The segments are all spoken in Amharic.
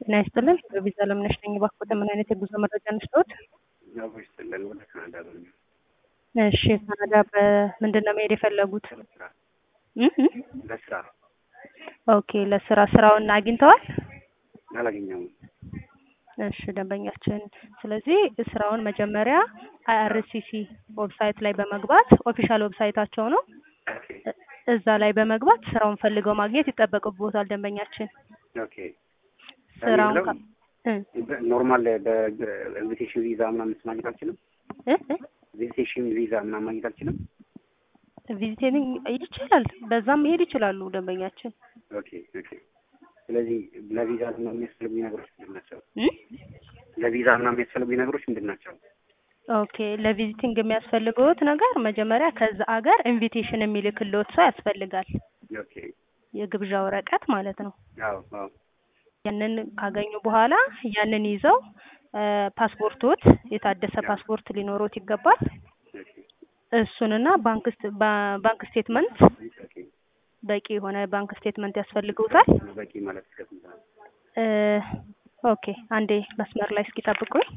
ጤና ይስጥልን። በቪዛ ለምነሽ ነኝ። እባክዎት ምን አይነት የጉዞ መረጃ እንስጥዎት? ያው ይስጥልን ወደ ካናዳ ነው እሺ፣ ካናዳ በምንድን ነው መሄድ የፈለጉት? ለስራ እ እ ለስራ ኦኬ፣ ለስራ ስራውን አግኝተዋል? አላገኘሁም። እሺ ደንበኛችን፣ ስለዚህ ስራውን መጀመሪያ አይአርሲሲ ዌብሳይት ላይ በመግባት ኦፊሻል ዌብሳይታቸው ነው። ኦኬ እዛ ላይ በመግባት ስራውን ፈልገው ማግኘት ይጠበቅብዎታል ደንበኛችን። ኦኬ ስራውን የሚለው ካ- እ በ- ኖርማል በኢንቪቴሽን ቪዛ ምናምን ማግኘት አልችልም። እ እ ኢንቪቴሽን ቪዛ ምናምን ማግኘት አልችልም። ቪዚቲንግ ይችላል፣ በዛም መሄድ ይችላሉ ደንበኛችን። ኦኬ ኦኬ። ስለዚህ ለቪዛ ምናምን የሚያስፈልጉኝ ነገሮች ምንድን ናቸው? እ ለቪዛ ምናምን የሚያስፈልጉኝ ነገሮች ምንድን ናቸው? ኦኬ ለቪዚቲንግ የሚያስፈልገውት ነገር መጀመሪያ ከዛ አገር ኢንቪቴሽን የሚልክልዎት ሰው ያስፈልጋል። ኦኬ የግብዣ ወረቀት ማለት ነው። አዎ አዎ ያንን ካገኙ በኋላ ያንን ይዘው እ ፓስፖርቶት የታደሰ ፓስፖርት ሊኖሮት ይገባል። ኦኬ እሱንና ባንክ ስት- ባ- ባንክ ስቴትመንት ኦኬ። በቂ የሆነ ባንክ ስቴትመንት ያስፈልገውታል። በቂ ማለት እስከ ስንት ነው? እ ኦኬ አንዴ መስመር ላይ እስኪ ጠብቁኝ።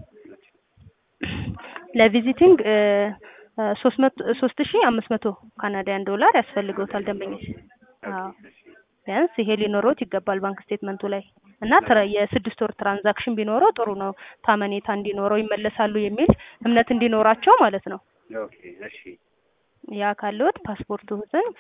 ለቪዚቲንግ እ እ ሶስት መቶ ሶስት ሺ አምስት መቶ ካናዳያን ዶላር ያስፈልገውታል ደንበኛ። አዎ እሺ ቢያንስ ይሄ ሊኖረውት ይገባል ባንክ ስቴትመንቱ ላይ እና ትራ- የስድስት ወር ትራንዛክሽን ቢኖረው ጥሩ ነው። ታመኔታ እንዲኖረው ይመለሳሉ የሚል እምነት እንዲኖራቸው ማለት ነው። ኦኬ እሺ ያ ካለዎት ፓስፖርቱን